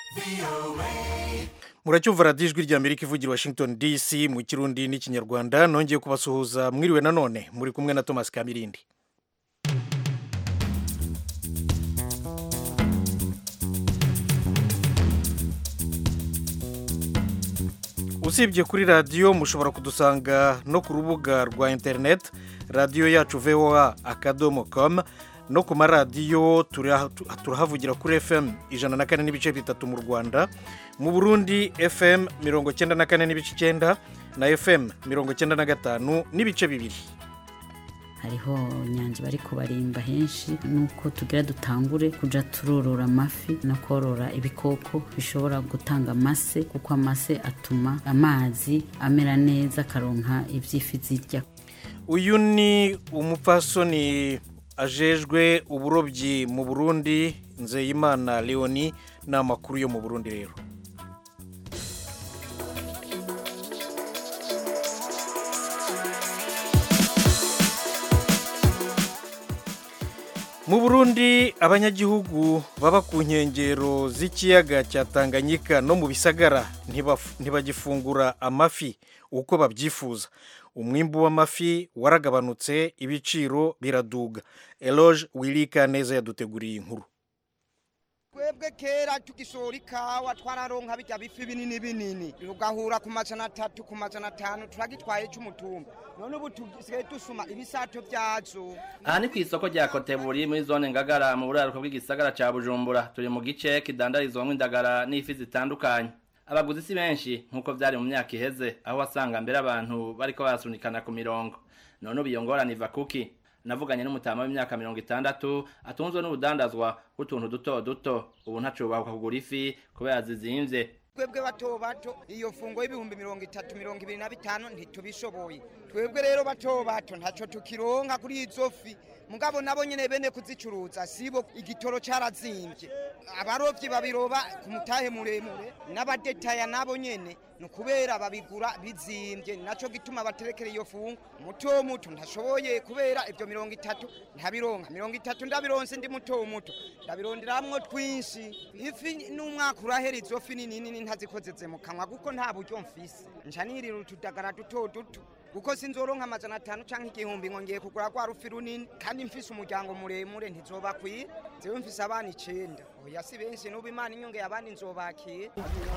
muracyumva radiyo ijwi ry'amerika ivugira washington dc mu kirundi n'ikinyarwanda nongeye kubasuhuza mwiriwe nanone muri kumwe na thomas kamirindi usibye kuri radiyo mushobora kudusanga no ku rubuga rwa interineti radiyo yacu voa akadomo komu no ku maradiyo turahavugira kuri fm ijana na kane n'ibice bitatu mu rwanda mu burundi fm mirongo cyenda na kane n'ibice icyenda na fm mirongo cyenda na gatanu n'ibice bibiri hariho nyanja bari kubarimba henshi nuko tugira dutangure kuja turorora amafi no korora ibikoko bishobora gutanga amase kuko amase atuma amazi amera neza akaronka ivy'ifi zirya uyu ni umupfasoni ajejwe uburobyi mu burundi nzeyimana leoni ni amakuru yo mu burundi rero mu burundi abanyagihugu baba ku nkengero z'ikiyaga cya tanganyika no mu bisagara ntibagifungura amafi uko babyifuza umwimbu w'amafi waragabanutse ibiciro biraduga eloge wirika neza yaduteguriye inkuru twebwe kera tugishora ikawa twararonka bijya bifi binini binini tugahura ku majana atatu ku majana atanu turagitwaye cy'umutumba none ubu tusigaye dusuma ibisato byazo aha ni ku isoko rya koteburi muri zone ngagara mu buraruko bw'igisagara cya bujumbura turi mu gice kidandarizwamo indagara n'ifi zitandukanye abaguzi si benshi nk'uko byari mu myaka iheze aho wasanga mbere abantu bariko barasunikana ku mirongo none ubu iyo ngorane iva kuki navuganye n'umutama w'imyaka mirongo itandatu atunzwe n'ubudandazwa bw'utuntu duto duto ubu ntacubahwa kugura ifi kubera zizimvye twebwe bato bato iyo fungo y'ibihumbi mirongo itatu mirongo ibiri na bitanu ntitubishoboye twebwe rero bato bato ntaco tukironka kuri izo fi mugabo nabo nyene bene kuzicuruza sibo igitoro carazimbye abarovyi babiroba ku mutahe muremure n'abadetaya nabo nyene ni ukubera babigura bizimbye naco gituma baterekera iyo fungo muto muto ntashoboye kubera ibyo mirongo itatu ntabironka mirongo itatu ndabironse ndi muto muto ndabironderamwo twinshi ifi n'umwaka urahera izo fi nini nini ntazikozeze mu kanwa kuko nta buryo mfise nca nirira utudagara duto duto kuko sinzoronka amajana atanu canke igihumbi ngo ngiye kugura rwa rufi runini kandi mfise umuryango muremure ntizobakwira jewe mfise abana icenda oya si benshi n'ubu imana inyongeye abandi nzobakira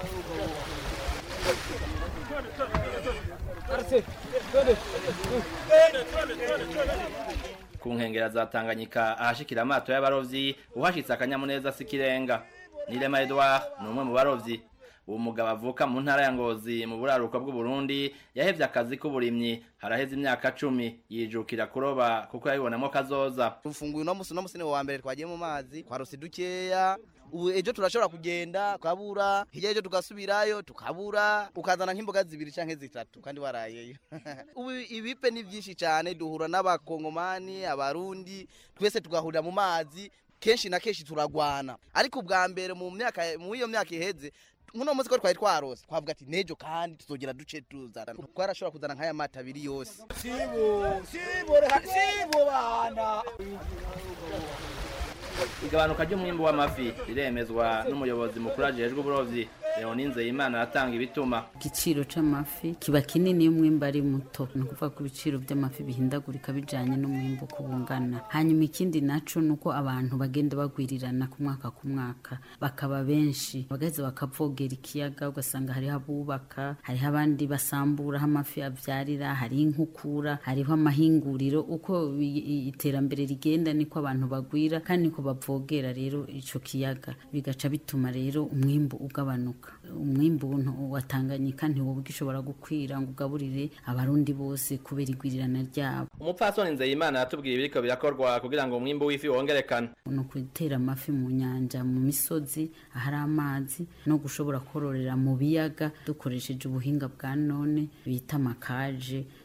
ku nkengera za tanganyika ahashikira amato y'abarovyi uhashitse akanyamuneza sikirenga nirema edouard ni umwe mu barovyi uwo mugabo avuka mu ntara ya ngozi mu buraruko bw'uburundi yahevye akazi k'uburimyi haraheze imyaka cumi yijukira kuroba kuko yabibonamo kazoza ufunguye uno musi uno musi ni wa mbere twagiye mu mazi twarose dukeya ubu ejo turashobora kugenda tukabura hirya ejo tugasubirayo tukabura ukazana nk'imboga zibiri canke zitatu kandi warayeyo ubu ibipe ni vyinshi cane duhura n'abakongomani abarundi twese tugahurira mu mazi kenshi na kenshi turagwana ariko ubwa mbere mu myaka mu iyo myaka iheze nkuno munsi ko twari twarose twavuga ati nejo kandi tuzogera duce tuzana twarashobora kuzana nk'aya mata abiri yose sibo sibo sibo bana igabanuka ry'umwimbu w'amafi riremezwa n'umuyobozi mukuru ajejwe uburovyi leoni nzeyimana aratanga ibituma igiciro c'amafi kiba kinini iyo umwimbu ari muto ni ukuvuga ko ibiciro by'amafi bihindagurika bijanye n'umwimbu uko bungana hanyuma ikindi naco ni uko abantu bagenda bagwirirana ku mwaka ku mwaka bakaba benshi bagaheza bakavogera ikiyaga ugasanga hariho abubaka hariho abandi basambura aho amafi avyarira hariho inkukura hariho amahinguriro uko iterambere rigenda niko abantu bagwira kandi niko bavogera rero ico kiyaga bigaca bituma rero umwimbu ugabanuka umwimbu watanganyika ntiwoba ugishobora gukwira ngo ugaburire abarundi bose kubera igwirirana ryabo umupfasoni nzeyimana yatubwiye ibiriko birakorwa kugira ngo umwimbu w'ifi wongerekane ni ukutera amafi mu nyanja mu misozi ahari amazi no gushobora kororera mu biyaga dukoresheje ubuhinga bwa none bita amakaje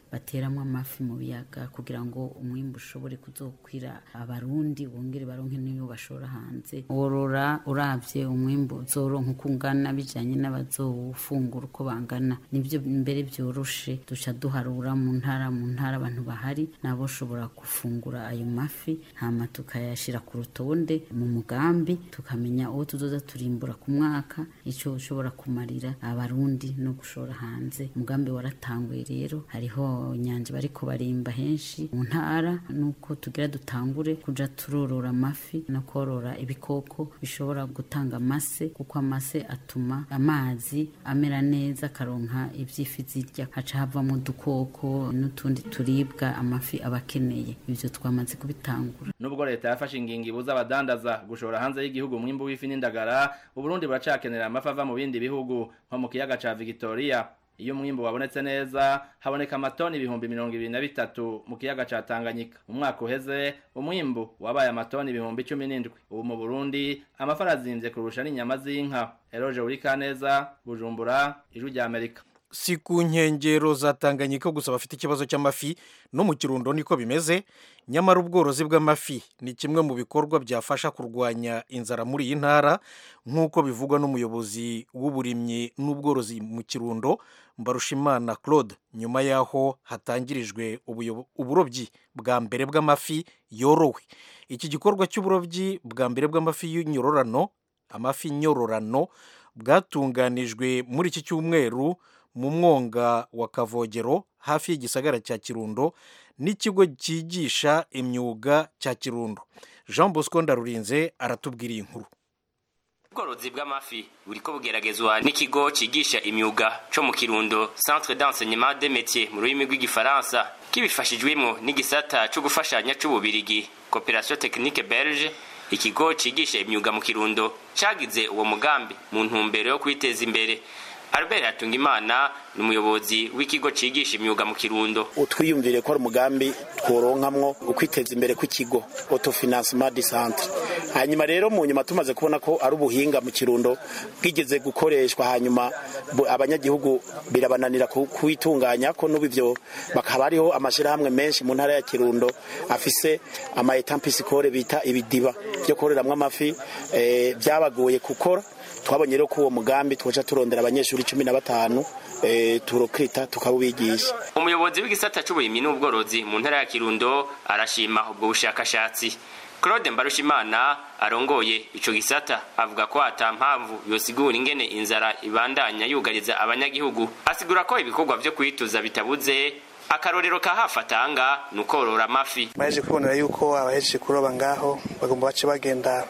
bateramo amafi mu biyaga kugira ngo umwimbu ushobore kuzokwira abarundi bongere baronke n'iyo bashora hanze worora uravye umwimbu uzoronka uko ungana bijanye n'abazowufungura uko bangana nivyo mbere vyoroshe duca duharura mu ntara mu ntara abantu bahari nabo ushobora gufungura ayo mafi hama tukayashira ku rutonde mu mugambi tukamenya uwo tuzoza turimbura ku mwaka ico ushobora kumarira abarundi no gushora hanze umugambi waratanguye rero hariho nyanja bariko barimba henshi mu ntara nuko tugira dutangure kuja turorora amafi no korora ibikoko bishobora gutanga amase kuko amase atuma amazi amera neza akaronka ivyifi zirya haca havamo udukoko n'utundi turibwa amafi aba akeneye ivyo twamaze kubitangura nubwo leta yafashe ingingo ibuza abadandaza gushora hanze y'igihugu umwimbu w'ifi n'indagara uburundi buracakenera amafi ava mu bindi bihugu nko mu kiyaga ca victoria iyo umwimbu wabonetse neza haboneka amatoni ibihumbi mirongo ibiri na bitatu mu kiyaga ca tanganyika umwaka uheze umwimbu wabaye amatoni ibihumbi cumi n'indwi ubu mu burundi amafi arazimvye kurusha n'inyama z'inka eroje urikaneza bujumbura ijwi rya amerika si ku nkengero za tanganyika gusa bafite ikibazo cy'amafi no mu kirundo niko bimeze nyamara ubworozi bw'amafi ni kimwe mu bikorwa byafasha kurwanya inzara muri iyi ntara nk'uko bivugwa n'umuyobozi w'uburimyi n'ubworozi mu kirundo mbarushimana claude nyuma y'aho hatangirijwe uburobyi bwa mbere bw'amafi yorowe iki gikorwa cy'uburobyi bwa mbere bw'amafi y'inyororano amafi nyororano bwatunganijwe muri iki cyumweru mu mwonga wa kavogero hafi y'igisagara cya kirundo n'ikigo cyigisha imyuga cya kirundo jean bosco ndarurinze aratubwira iyi nkuru ubworozi bw'amafi buriko bugeragezwa n'ikigo cigisha imyuga co mu kirundo centre d'enseignement des métiers mu rurimi rw'igifaransa kibifashijwemo n'igisata co gufashanya c'ububirigi coopération technique belge ikigo cigisha imyuga mu kirundo cagize uwo mugambi mu ntumbero yo kwiteza imbere Albert Hatungimana ni umuyobozi w'ikigo cigisha imyuga mu Kirundo. Utwiyumvire ko ari umugambi tworonkamwo ukwiteza imbere kw'ikigo autofinancement du centre. Hanyuma rero mu nyuma tumaze kubona ko ari ubuhinga mu Kirundo bwigeze gukoreshwa hanyuma abanyagihugu birabananira kuwitunganya ko n'ubivyo bakaba ariho amashirahamwe menshi mu ntara ya Kirundo afise ama etant piscicole bita ibidiba byo koreramwo amafi eh, byabagoye gukora twabonye rero ko uwo mugambi twoca turondera abanyeshuri cumi na batanu e, turokita tukawubigisha umuyobozi w'igisata c'uburimyi n'ubworozi mu ntara ya kirundo arashima ubwo bushakashatsi claude mbarushimana arongoye ico gisata avuga ko ata mpamvu yosigura ingene inzara ibandanya yugariza abanyagihugu asigura ko ibikorwa vyo kwituza bitabuze akarorero ka hafi atanga ni ukorora amafi baje kubonera yuko abahejeje kuroba ngaho bagomba bace bagenda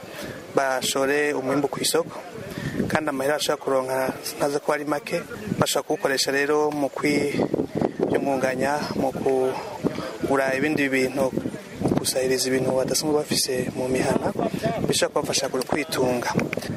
bashore umwimbu ku isoko kandi amahera ashobora kuronka ntaza ko ari make bashobora kuwukoresha rero mu kwiyungunganya mu kugura ibindi bintu mu gusahiriza ibintu badasanzwe bafise mu mihana bishobora kubafasha kwitunga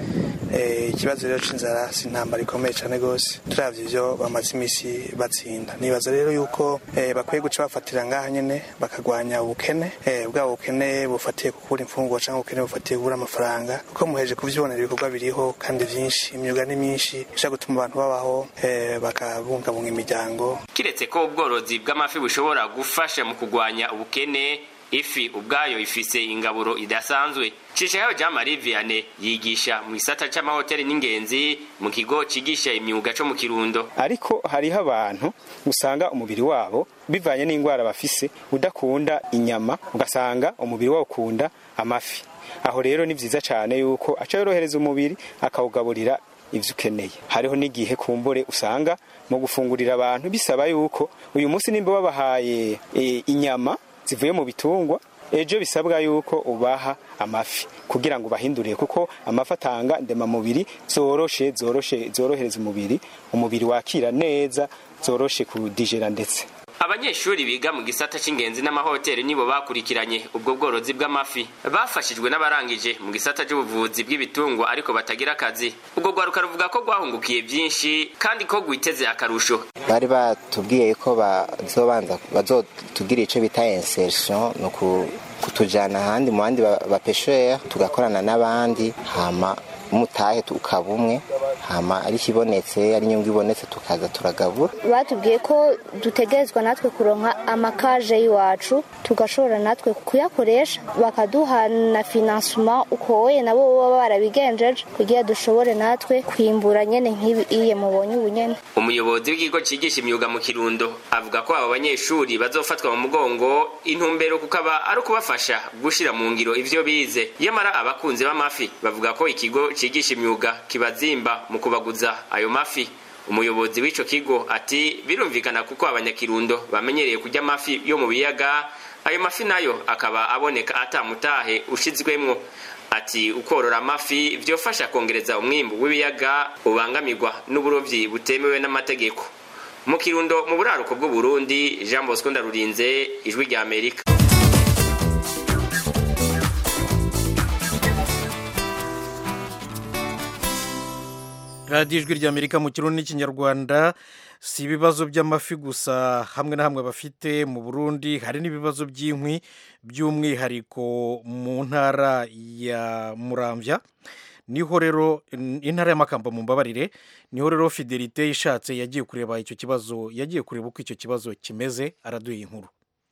ikibazo rero c'inzara si intambara ikomeye cyane rwose turavye ivyo bamaze imisi batsinda nibaza rero yuko bakwiye guca bafatira ngaha nyene bakagwanya ubukene bwa bukene bufatiye kukura imfungurwa cyangwa ubukene bufatiye kubura amafaranga kuko muheje kuvyibonera ibikorwa biriho kandi vyinshi imyuga ni myinshi ishobora gutuma abantu babaho bakabungabunga imiryango kiretse ko ubworozi bw'amafi bushobora gufasha mu kugwanya ubukene ifi ubwayo ifise ingaburo idasanzwe cishayo jean marie vianney yigisha mu gisata c'amahoteli n'ingenzi mu kigo cigisha imyuga co mu kirundo ariko hariho abantu usanga umubiri wabo bivanye n'indwara bafise udakunda inyama ugasanga umubiri wabo ukunda amafi aho rero ni vyiza cane yuko aca yorohereza umubiri akawugaburira ivyo ukeneye hariho n'igihe kumbure usanga mu gufungurira abantu bisaba yuko uyu munsi nimba babahaye e, inyama zivuye mu bitungwa ejo bisabwa yuko ubaha amafi kugira ngo ubahindurire kuko amafi atanga ndemamubiri zoroshe zoroshe zorohereza umubiri umubiri wakira neza zoroshe kudijera ndetse abanyeshuri biga mu gisata c'ingenzi n'amahoteli nibo bakurikiranye ubwo bworozi bw'amafi bafashijwe n'abarangije mu gisata c'ubuvuzi bw'ibitungwa ariko batagira akazi ubwo rwaruka ruvuga ko rwahungukiye byinshi kandi ko rwiteze akarusho bari batubwiye ko bazobanza bazotugira ico bita insertion ni kutujana ahandi mu bandi bapeshera tugakorana n'abandi hama umutahe ukaba umwe hama ari kibonetse ari inyungu ibonetse tukaza turagabura batubwiye ko dutegerezwa natwe kuronka amakaje y'iwacu tugashobora natwe kuyakoresha bakaduha na finansuma uko wowe nabo baba barabigenjeje kugira dushobore natwe kwimbura nyene nk'ibi iye mubonye ubu nyene umuyobozi w'ikigo cigisha imyuga mu kirundo avuga ko abo banyeshuri bazofatwa mu mugongo intumbero kukaba ari ukubafasha gushira mu ngiro ivyo bize yamara abakunzi b'amafi bavuga ko ikigo cigisha imyuga kibazimba mu kubaguza ayo mafi umuyobozi w'ico kigo ati birumvikana kuko abanyakirundo bamenyereye kurya amafi yo mu biyaga ayo mafi nayo akaba aboneka atamutahe ushizwemwo ati ukorora amafi vyofasha kongereza umwimbu w'ibiyaga ubangamirwa n'uburovyi butemewe n'amategeko mu kirundo mu buraruko bw'uburundi jean bosco ndarurinze ijwi rya amerika radiyo ijwi ry'amerika mu kirundi n'ikinyarwanda si ibibazo by'amafi gusa hamwe na hamwe bafite mu burundi hari n'ibibazo by'inkwi by'umwihariko mu ntara ya muramvya niho rero intara y'amakamba mu mbabarire niho rero fidelite ishatse yagiye kureba icyo kibazo yagiye kureba uko icyo kibazo kimeze araduha inkuru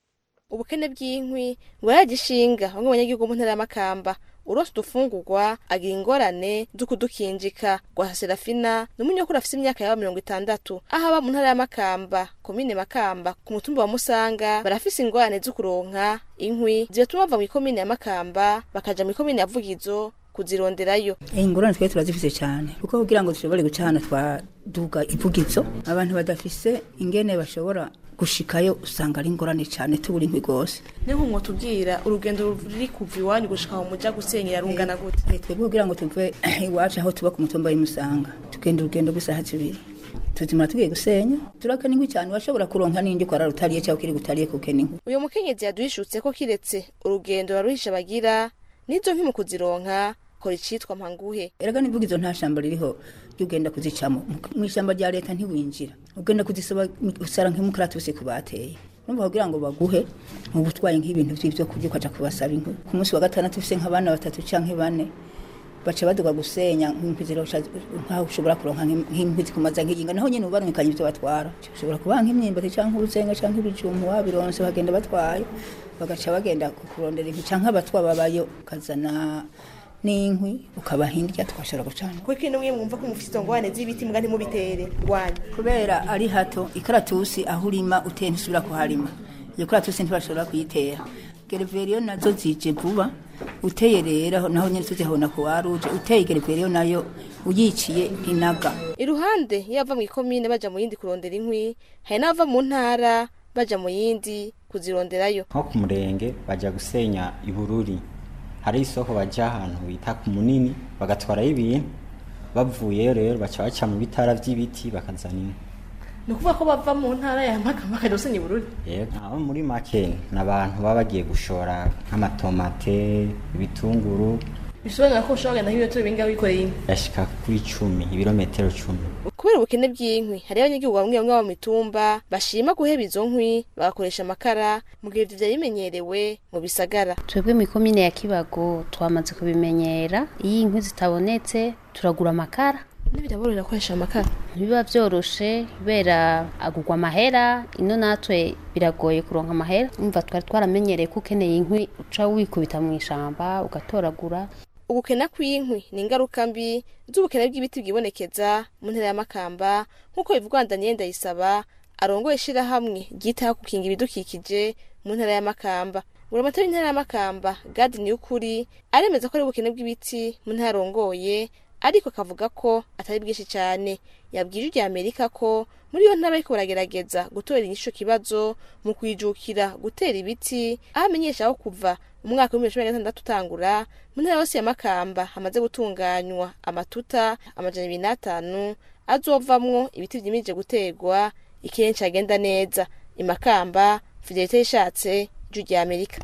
ubukene bw'inkwi buragishinga bamwe mu banyagihugu mu ntara y'amakamba urose udufungurwa agira ingorane zo kudukinjika rwa serafina ni umunyakuru afite imyaka yaba mirongo itandatu aho aba mu ntara y'amakamba komine makamba ku mutumba wa musanga barafise ingorane zo kuronka inkwi zibatuma bava mu ikomine ya makamba bakaja mu ikomine ya vugizo kuzironderayo ingorane twari turazifise cyane kuko kugira ngo dushobore guca hano twaduga ivugizo abantu badafise ingene bashobora gushikayo usanga ari ingorane cyane tubura inkwi rwose ni nk'umwo tubwira urugendo ruri kuva iwanyu gushika aho muja gusenyera rungana gute twebwe kugira ngo tuve iwacu aho tuba ku mutumba w'imusanga tugenda urugendo rw'isaha zibiri tuzimara tugiye gusenya turakena inkwi cyane washobora kuronka n'indi kwa rutariye cyangwa kiri gutariye kukena inkwi uyu mukenyezi yaduhishutse ko kiretse urugendo baruhisha bagira n'izo nkwi mu kuzironka kora icitwa mpanguhe erega nivuga izo nta shamba ririho ugenda kuzicamo mu ishyamba rya leta ntiwinjira ugenda kuzisaba usara nk'imukaratusi ku bateye numva kugira ngo baguhe mu butwaye nk'ibintu by'ibyo kurya ukaja kubasaba inkwi ku munsi wa gatandatu ufise nk'abana batatu canke bane baca baduga gusenya nk'inkwi zirosha nkaho ushobora kuronka nk'inkwi zikumaza nk'iyinga naho nyene ubarungikanye ibyo batwara ushobora kubaha nk'imyimbati canke urusenga canke ibijumbu wabironse bagenda batwaye bagaca bagenda kurondera inkwi canke abatwa babayo ukazana n'inkwi ukabaha indya twashobora gucana kuko ino mwe mwumva ko mufite izo ngorane z'ibiti mbwa ntimubitere rwanyu kubera ari hato ikaratusi aho urima uteye ntusubira kuharima iyo karatusi ntibashobora kuyitera gereveriyo nazo zije vuba uteye rero naho nyine tuzihona ku waruje uteye gereveriyo nayo uyiciye ntinaga iruhande iyo bava mu ikomine baja mu yindi kurondera inkwi hari n'abava mu ntara baja mu yindi kuzironderayo nko ku murenge bajya gusenya ibururi hari isoko bajya ahantu bita ku munini bagatwarayo ibintu bavuyeyo rero baca baca mu bitara by'ibiti bakazana inkwi ni ukuvuga ko bava mu ntara ya makamba bakajya gusenya ibururi yego abo muri make ni abantu baba bagiye gushora nk'amatomate ibitunguru bisobanura ko ushobora kugenda nk'ibirometero bingahe wikoreye inkwi yashika kuri icumi ibirometero cumi kubera ubukene bw'inkwi hariho abanyagihugu bamwe bamwe bo mu mitumba bashima guheba izo nkwi bagakoresha amakara mu gihe ivyo vyari bimenyerewe mu bisagara twebwe mu ikomine ya kibago twamaze kubimenyera iyo inkwi zitabonetse turagura amakara ntibiraborohera gukoresha amakara ntibiba vyoroshe kubera agurwa amahera ino natwe biragoye kuronka amahera umva twari twaramenyereye ko ukeneye inkwi uca wikubita mu ishamba ugatoragura ugukena kw'inkwi ni ingaruka mbi z'ubukene bw'ibiti bwibonekeza mu ntara y'amakamba nk'uko bivugwa Daniel Ndayisaba arongoye ishirahamwe ryitaho gukinga ibidukikije mu ntara y'amakamba buramatari w'intara y'amakamba Gadi Niyukuri aremeza ko ari ubukene bw'ibiti mu ntara arongoye ariko akavuga ko atari bwinshi cyane yabwije irya Amerika ko muri iyo ntara ariko baragerageza gutorera inyisho kibazo mu kwijukira gutera ibiti aho amenyesha aho kuva umwaka w'ibihumbi bibiri na gatandatu utangura mu ntara yose ya makamba hamaze gutunganywa amatuta amajana ibiri n'atanu azovamwo ibiti vyimirije guterwa ikirere cagenda neza imakamba fidelite yishatse ijwi rya amerika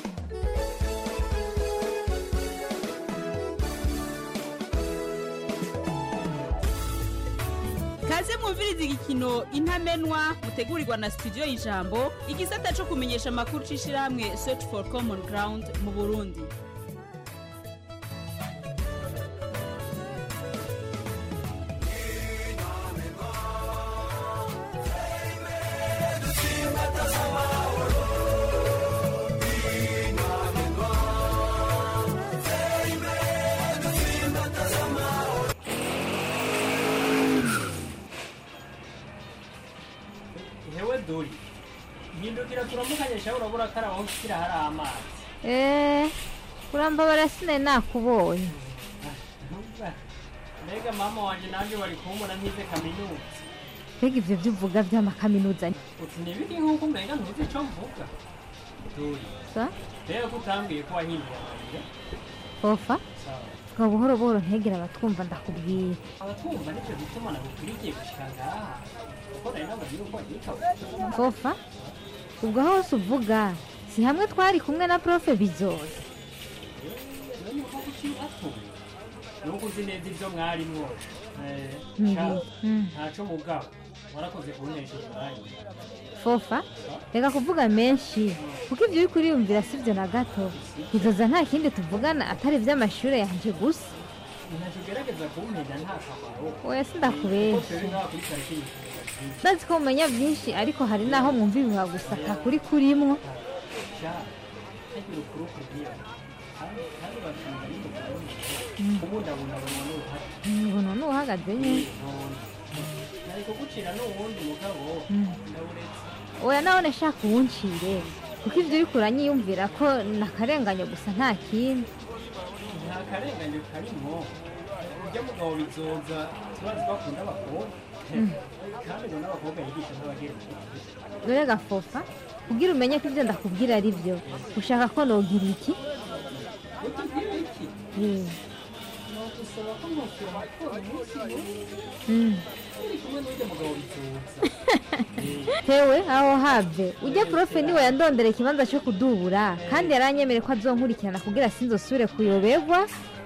kaze mwumviriza igikino intamenwa mutegurirwa na studio y'ijambo igisata co kumenyesha amakuru c'ishirahamwe search for common ground mu burundi garukira turamukanye shaho urabura ko arabaho ushyira hari amazi eee urambabara sinari nakubonye mbega mama wanje nanjye bari kumbona ntize kaminuza mbega ibyo byo uvuga by'amakaminuza uti ntibiri nk'uko umenga ntuzi icyo mvuga dore sa rero ko utambwiye ko wahinduye amarira ofa sawa ngo buhoro buhoro ntegera abatwumva ndakubwira abatwumva nicyo gituma nagukurikiye gushika ngaha kuko nari nababwira uko wagitaho ofa ubwo hose uvuga si hamwe twari kumwe na profe bizoza none uko kuki atuye nuko uzi neza ibyo mwarimwo Eh, Mhm. sha, Mm. ntaco mugabo warakoze kuntesha umwanya fofa reka kuvuga menshi kuko ibyo uri kuriyumvira si byo na gato bizoza nta kindi tuvugana atari iby'amashuri yanjye gusa ntacyo ugerageza kumpenda nta kamaro oya Kuko sindakubeshya twebwe ngaha kuri karitsiye tuvuga byinshi. ndazi ko mumenya byinshi ariko hari n'aho mwumva ibihuha gusa kakuri kurimwo sha hagira ukuri kubwira kandi kandi bakinga n'umugabo Mm. kubundabundabona n'uruhare ngo none uhagaze nyine nari kugucira n'uwundi mugabo Mm. ndawuretse oya nabone shaka uwuncire kuko ibyo uri kuranyiyumvira ko nakarenganya gusa nta kindi nta karengane karimwo urya mugabo bizoza tubazi bakunda abakobwa Mm. kandi ngo n'abakobwa yigisha n'abagenzi dore gafofa kugira umenye ko ibyo ndakubwira ari byo ushaka ko nogira iki utubwire iki Eh, nagusaba ko mwoshyira amakuru umunsi umwe mm. uri kumwe n'urya mugabo bizoza tewe aho have ujya profe niwe yandondera ikibanza cyo kudubura kandi yaranyemere ko azonkurikirana kugira sinzosubire kuyoberwa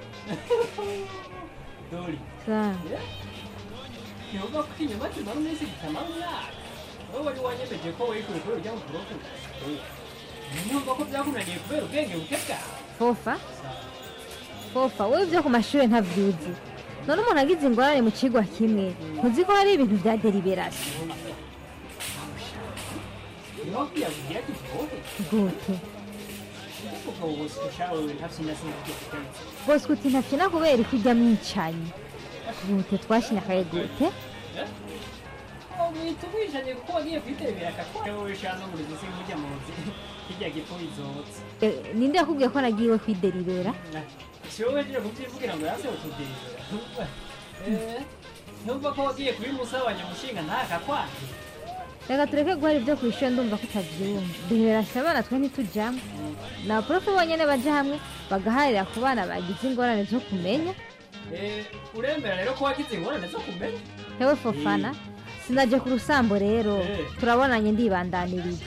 dori Sa- yehova ko inyuma tumara umunsi gitamara umwaka wowe wari wanyemeje ko wikuye kuri urya mukoroku numva ko byakunaniye kubera ubwenge buke bwawe fofa fofa wowe ibyo ku mashuri ntabyuzi none umuntu agize ingorane mu kigwa kimwe ntuzi ko hari ibintu bya deliberasiyo niho kwiyabwira ati wowe gute umugabo wose ushawe we ntafite sinzi ibyo kugarutse bose uti ntakina kubera ko ujya mwicanyi gute twashinyakaye gute uhita umwijanye kuko wagiye kwiterebera akakora wowe shano muri zisi nk'ujya mu nzi hirya gipfu izotse Eh, ninde yakubwiye ko nagiwe kwideribera si wowe wejeje kubyivugira ngo yase utuderera ntumva ko wagiye kubimusabanya mushinga ntakakwanje reka tureke guhara ibyo ku ishuri ndumva ko utabyumva deliberasiyo abana twe ntitujyamo ni abaporofe bonyine bajya hamwe bagaharira ku bana bagize ingorane zo kumenya Eh, uremera rero ko wagize ingorane zo kumenya hewe fofana sinajya ku rusambo rero Eh. turabonanye ndibandanirije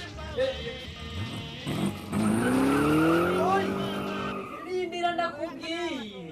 rindira ndakubwiye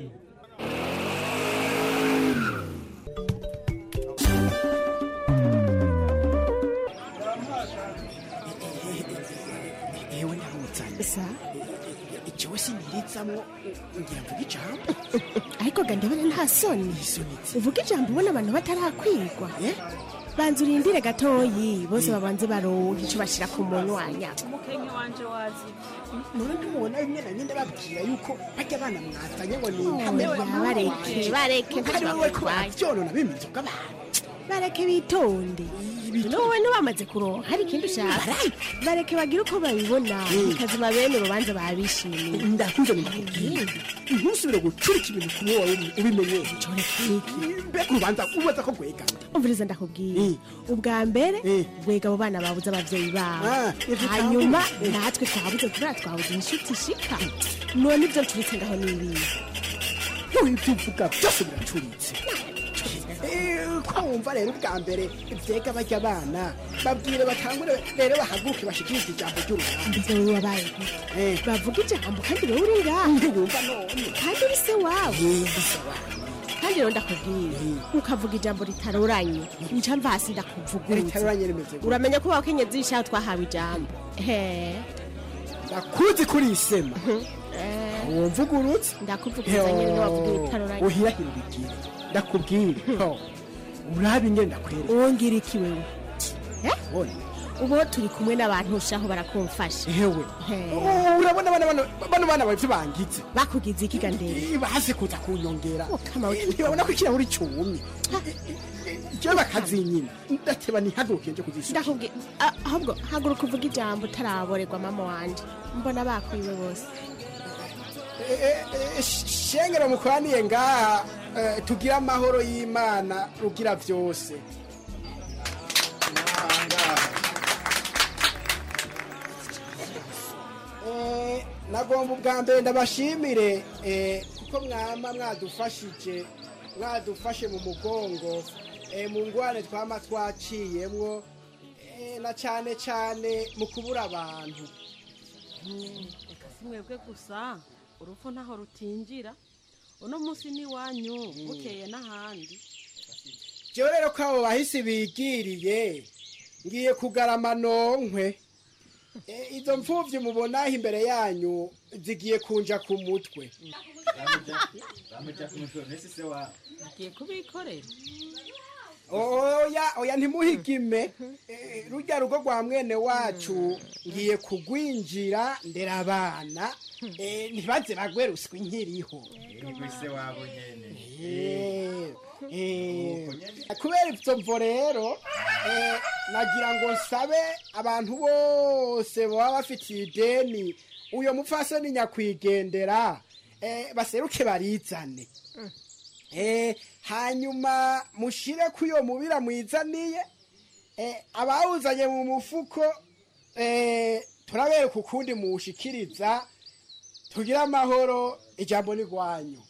yewe ntarutsa sa ikiwe siniritsamo ngira mvuga ijambo ariko ga ndabona nta soni uvuga ijambo ubona abantu batarakwigwa banza urindire gatoyi bose babanze baronke icyo bashyira ku munwanya umukenke wanje wazi none ntumubona bimwe na bimwe ndababwira yuko bajya abana mwazanye ngo ni Oya, bareke bareke kandi wowe ko ntibakutwaye babyonona bimwe inzoga abantu bareke bitonde wowe ntibamaze kuronka hari ikindi ushaka bareke bagire uko babibona bikazima bene urubanza babishimiye ndakunze ndakubwira ntusubire gucurika ibintu ku wowe ubimenye mbega urubanza ubaza ko rwegama umviriza ndakubwira ubwa mbere rwega abo bana babuze ababyeyi babo Ah, ivyo hanyuma twabuze. natwe twabuze kubera twabuze inshuti ishika none ibyo ncuritse ngaho ni ibihe ibyo uvuga byose biracuritse Eh, ko wumva rero ubwa mbere ibyega bajya abana babwire batangure rero bahaguke bashikirize ijambo ry'urubanza mbese wowe wabaye gute bavuga ijambo kandi wowe uri ngaha ntibumva none kandi uri se wabo kandi rero ndakubwira ukavuga ijambo ritaroranye nca mva hasi ndakuvugurutse Ritaroranye rimeze gute? uramenya ko abakenyezi b'ishaho twahawe ijambo he ndakuzi kuri isema wumvugurutse ndakuvugurutsa nyine wavuga ibitaroranye uhirahira ubigire ndakubwire ho urabe ingene ndakwereka wongera iki wewe Ona, ubu turi kumwe n'abantu ushaho barakumfasha ewe urabona bano bano bano bana bavyo bangitse bakugize ikiga ndende baze kuza kunyongera ntibabona ko ikirahuri cumye jewe bakazinyina ndateba ntihaguruke nje kuzisura ndakubwiye a- ahubwo haguruka uvuga ijambo utaraborerwa mama wanje mbona bakwiwe bose shengero mukoraniye ngaha eh, tugire amahoro y'imana rugira vyose Eh, nagomba ubwa mbere ndabashimire eh, kuko mwama mwadufashije mwadufashe mu mugongo eh, mu ngwane twama twaciyemwo eh, na cane cane mu kubura abantu reka si mwebwe gusa urupfu ntaho rutinjira uno munsi ni iwanyu bukeye n'ahandi jewe rero ko abo bahisi bigiriye ngiye kugarama nonkwe Eh, izo mfuvyi mubonaho imbere yanyu zigiye kunja ku mutwe agiye kubikorera oya oya ntimuhigime Eh, rurya rugo rwa mwene wacu ngiye kugwinjira ndera abana Eh, ntibaze bagwe ruswa nkiriho Eh, eh, kubera ivyo mvo rero eh, nagira ngo nsabe abantu bose baba bafitiye ideni uyo mupfasoni nyakwigendera eh, baseruke barizane Eh, hanyuma mushire ko iyo mubira mwizaniye eh, abawuzanye mu mufuko eh, turabereka ukundi muwushikiriza tugire amahoro ijambo ni rwanyu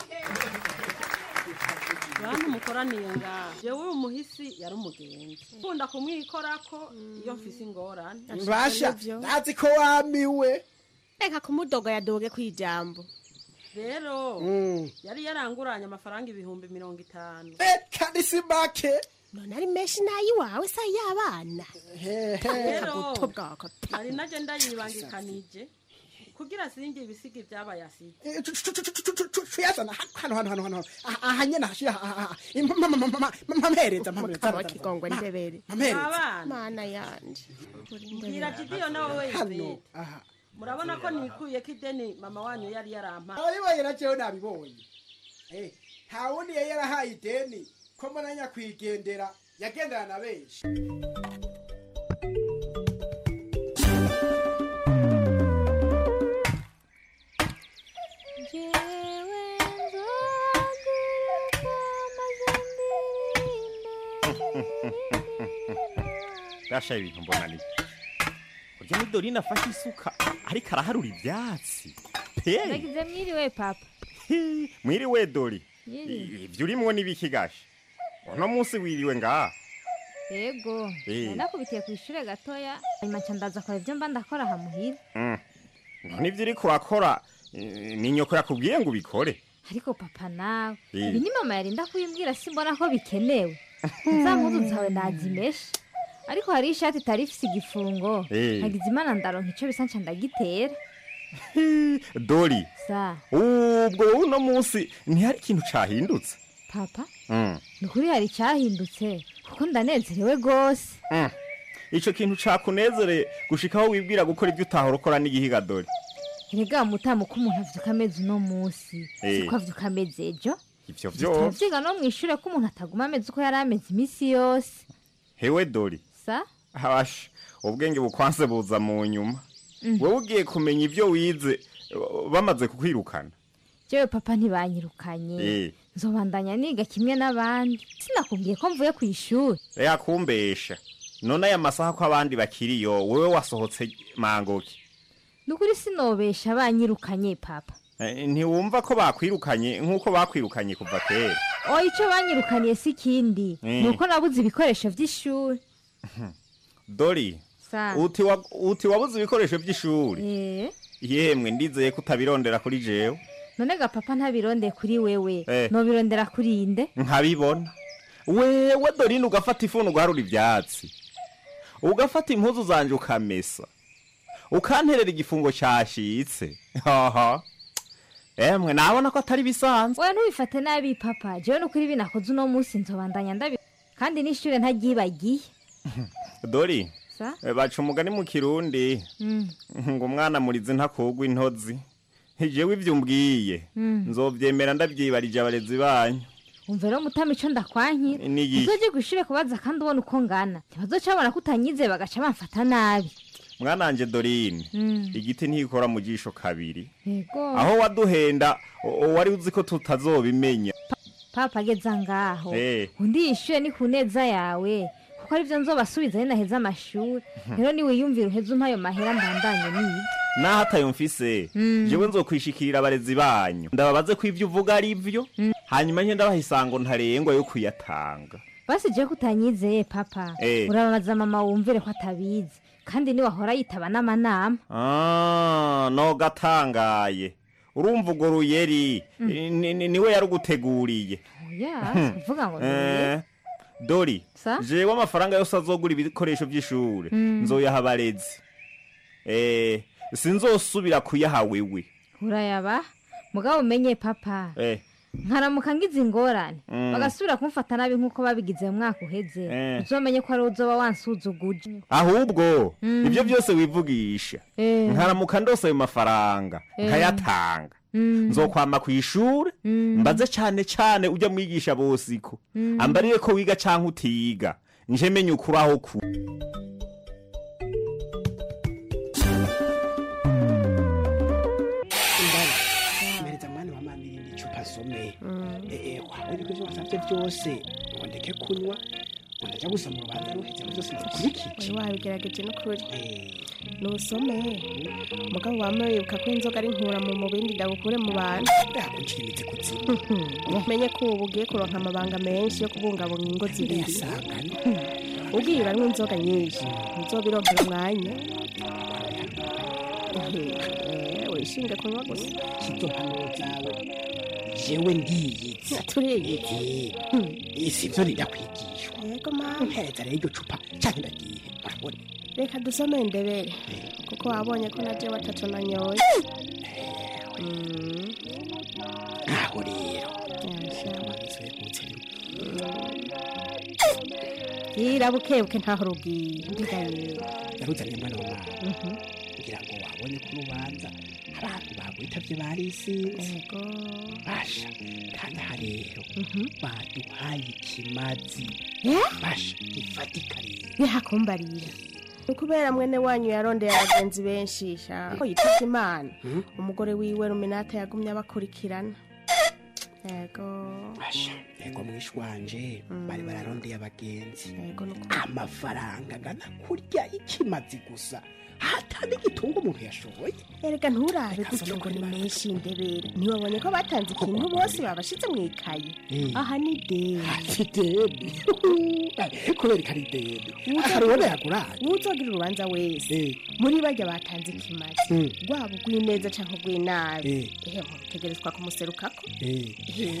bantu mukoraniye ngaha jewe uyu muhisi yari umugenzi ukunda kumwikorako iyo mfise ingorane basha ndazi ko wamiwe reka kumudoga yadoge ku ijambo rero Mm. yari yaranguranye amafaranga ibihumbi mirongo itanu kandi si make none ari menshi nayiwawe sa y'abana rero buto bwako nari naje ndayibangikanije kugira singe ibisiga ibyabaye aside tuyazana hano hano hano hano aha aha nyene hashira aha aha mpampereza mukaba kigongwe ndebere mpampereza abana mana yanje mbwira jidiyo nawe hano weyizete aha murabona ko nikuye ko ideni mama wanyu yari yarampa abayibaye na jewe nabibonye Eh, nta wundi yari yarahaye ideni ko mbona nyakwigendera yagendana na benshi gasha ibintu mbona ni urya ni dorine afashe isuka ariko araharura ivyatsi pe ndagize mwiriwe papa mwiriwe dori Mwiriwe. ivyo urimwo n'ibiki gasha uno munsi wiriwe ngaha yego Eh. nari nakubitiye ku ishure gatoya hanyuma nca ndaza kora ibyo mba ndakora aha muhira Mm. none ivyo uriko urakora eh, ni nyoko yakubwiye ngo ubikore ariko papa nawe Eh. ibi ni mama yarinda kubimbwira simbona ko bikenewe za mpuzu zawe nazimeshe ariko hari ishati itari ifise igifungo Eh. nagize imana ndaronka ico bisa nca ndagitera dori sa ubwo wowe uno munsi ntihari ikintu cahindutse papa Mm. ni ukuri hari icyahindutse kuko ndanezerewe rwose Mm. ico kintu cakunezere gushikaho wibwira gukora ivyo utahora ukora n'igihiga dori erega mutamu ko umuntu avyuka ameze uno munsi Eh. siko avyuka ameze ejo ivyo vyose turavyiga no mw'ishure ko umuntu ataguma ameze uko yari ameze iminsi yose hewe dori sa habasha ubwenge bukwanse buza mu nyuma Mm. wowe ugiye kumenya ivyo wize uh, bamaze kukwirukana jewe papa ntibanyirukanye Eh. nzobandanya niga kimwe n'abandi sinakubwiye ko mvuye ku ishuri reka kumbesha none aya masaha ko abandi bakiriyo wowe wasohotse mangoki ni ukuri sinobesha banyirukanye papa Eh, ntiwumva ko bakwirukanye nk'uko bakwirukanye kuva kera oya ico banyirukaniye si ikindi Mm. ni uko nabuze ibikoresho vy'ishuri dori sa uti wa- uti wabuze ibikoresho by'ishuri Eh, yemwe ndizeye ko utabirondera kuri jewe none ga papa ntabirondeye kuri wewe Eh. nobirondera kuri inde nkabibona wewe dorine ugafata ifuni ugaharura ivyatsi ugafata impuzu zanje ukamesa ukanterera igifungo cashitse haha emwe nabona ko atari bisanzwe oya ntubifate nabi papa jewe ni ukuri binakoze uno munsi nzobandanya ndabi kandi n'ishure ntaryibagiye dori sa Eh, baca umugani mu kirundi Mm. ngo umwana murizi ntakugwa intozi jewe ivyo umbwiye Mm. nzovyemera ndavyibarije abarezi banyu umva rero mutama ico ndakwankira Ni iki? uzoje kw'ishure kubaza kandi ubona uko ngana ntibazoca babona ko utanyize bagaca bamfata nabi mwananje dorine Mm. igiti ntikora mu jisho kabiri yego aho waduhenda o- o- wari uzi ko tutazobimenya papa ageza ngaho Eh. undi yishuye ni ku neza yawe kuko arivyo nzobasubiza ari naheza amashuri rero niwiyumvira uheze umpa ayo mahera mbandanye niga naho atayo mfise Mm. jewe nzokwishikirira abarezi banyu ndababaze ko ivyo uvuga ari vyo hanyuma nke ndabaha isango ntarengwa yo kuyatanga basi jewe ko utanyizeye papa Eh. urababaza mama wumvire ko atabizi kandi niwahora yitaba n'amanama Ah, no gatangaye urumva urwo ruyeri ni- ni- niwe yaruguteguriye oya Hmm. uvuga ngo Eh, dori Sa? jewe amafaranga yose azogura ibikoresho vy'ishure Mm. nzoyaha abarezi eh sinzosubira kuyaha wewe urayaba mugabo umenye papa eh nkaramuka ngize ingorane Mm. bagasubira kumfata nabi nk'uko babigize mu mwaka uheze Eh. uzomenye ko ari uzoba wansuzuguje ahubwo Mm. ivyo byose wivugisha Eh. nkaramuka ndose ayo mafaranga Eh. nkayatanga Mm. nzokwama kw'ishure Mm. mbaze cane cane ujya mwigisha bosiko Mm. ambarire ko wiga canke utiga nje menye ukuri aho ku mpereza mwana wa mama irindi icupa asome eh wawe niko ivyo wasavye vyose ngo ndeke kunywa ngo ndaja gusoma urubanza ruheze vyose ndakurikije wari wabigerageje n'ukuri nusome mugabo wama wibuka ko inzoga ari nkura mu mubindi ndagukure mu bantu yakunjira imizi kuzimu umenye ko ubu ugiye kuronka amabanga menshi yo kubungabunga ingo zibiri Ndayasangana. ugiye uranywa inzoga nyinshi nzobironkera umwanya Eh, wishinge kunywa gusa izo mpanuro zawe jewe ndiyizi turiyizi isi vyo nindakwigishwa yego mama mpereza rero iryo cupa canke ndagiye urabona reka dusome ndebere kuko wabonye ko na jewe atatu nanyoye Mm. aho rero yira bukebuke ntaho rugiye ndigaye yaruzanye mwana wa mama kugira ngo wabonye ko urubanza abantu bagwitavye barisinze basha kandi aha rero baduhaye ikimazi basha gifatika rero bihakumbarira ni ukubera mwene wanyu yarondeye abagenzi benshi sha ko yitavye imana umugore wiwe ruminata yagumye abakurikirana yego basha yego mwishi wanje bari bararondeye abagenzi yego amafaranga angana kurya ikimazi gusa hata n'igitunga umuntu yashoboye erega nturabe gutyo ngo ni menshi ndebere ntiwabonye ko batanze ikintu bose babashize mu ikayi Eh. aha ni deni ideni kubera ko ari ideni akaribona yaguranye uzogira urubanza wese muri barya batanze ikimazi Mm. rwaba urw'ineza canke urw'inabi Eh. ehe utegerezwa kumuserukako Eh.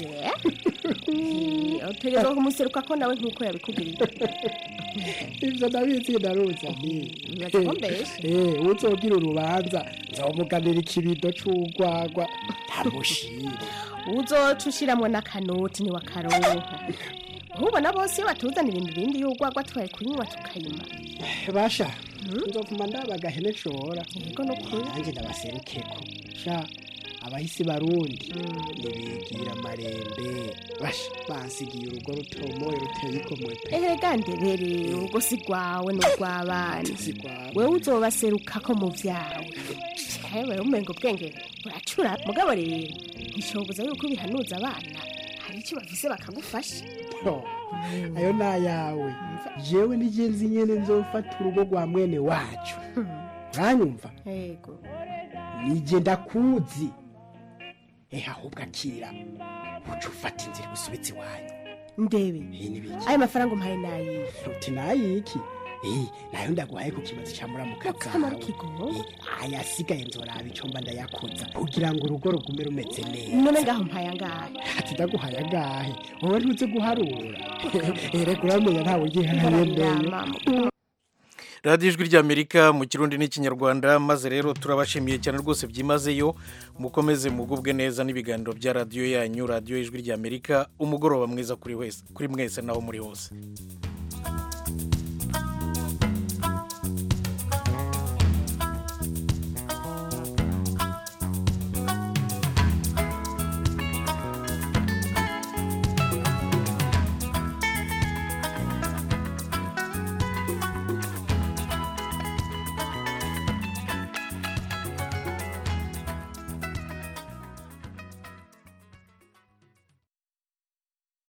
Eh, utegerezwa kumuserukako nawe nk'uko yabikugiriye ivyo ndabizi ndaruza ni Bibaza ko mbeshe. Eh, uzogira urubanza nzomuganira ikibido c'urwagwa ntamushire uzoca ushiramwo n'akanoti niwakaronka ntubona bose iyo batuzanira imirindi y'urwagwa tubaye kuyinywa tukayima basha nzovuma ndaba agahene nshora yego nukuri nanjye ndabaserukeko sha abahisi barundi nibigira amarembe basha bansigiye urugo rutomoye ruteye igomwe pe erega ndebere urugo si rwawe n'urw'abana wewe uzobaserukako mu vyawe ewe umenga ubwenge buracura mugabo rero ntishoboza yuko bihanuza abana hari icyo bafise bakagufasha Yo, ayo ni ayawe jewe nigenzi nyene nzofata urugo rwa mwene wacu uranyumva yego nije ndakuzi ehe ahubwo akira uca ufata inzira igusubitse iwanyu ndebe iyi ni biki ayo mafaranga umpaye nayihe uti nayiki Eh, nayo ndaguhaye ku kimazi ca muramuka Akamaro zawe kigo Eh, ayasigaye nzoraba ico mba ndayakoza kugira ngo urugo rugume rumeze neza none ngaho mpaye angahe ati ndaguhaye agahe wowe ntuzi guharura erega uramenya ntawe ugihayemeye radiyo ijwi ry'amerika mu kirundi n'ikinyarwanda maze rero turabashimiye cyane rwose byimazeyo mukomeze mugubwe neza n'ibiganiro bya radiyo yanyu radiyo ijwi ry'amerika umugoroba mwiza kuri wese kuri mwese naho muri hose